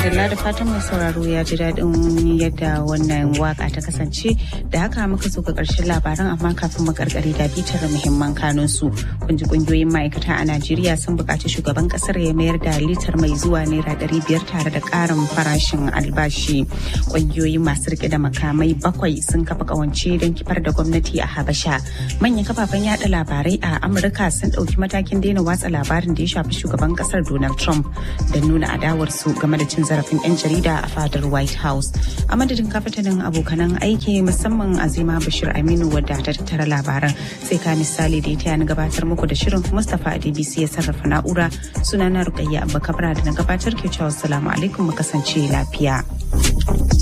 madalla da fatan mai sauraro ya ji daɗin yadda wannan waka ta kasance da haka muka zo ga ƙarshen labaran amma kafin mu karkare da bitar muhimman kanun su kun ji kungiyoyin ma'aikata a Najeriya sun buƙaci shugaban ƙasar ya mayar da litar mai zuwa naira ɗari biyar tare da ƙarin farashin albashi kungiyoyi masu rike da makamai bakwai sun kafa ƙawance don kifar da gwamnati a Habasha manyan kafafen yada labarai a Amurka sun ɗauki matakin daina watsa labarin da ya shafi shugaban ƙasar Donald Trump da nuna adawarsu game da cin zarafin 'yan jarida a fadar white house a madadin kafatanin abokanan aiki musamman azima bashir aminu wadda ta tattara labaran sai ka misali da ya taya na gabatar muku da shirin mustapha adbc ya sarrafa na'ura sunana rukayya abba kabra da na gabatar ke cewa salamu alaikum mu kasance lafiya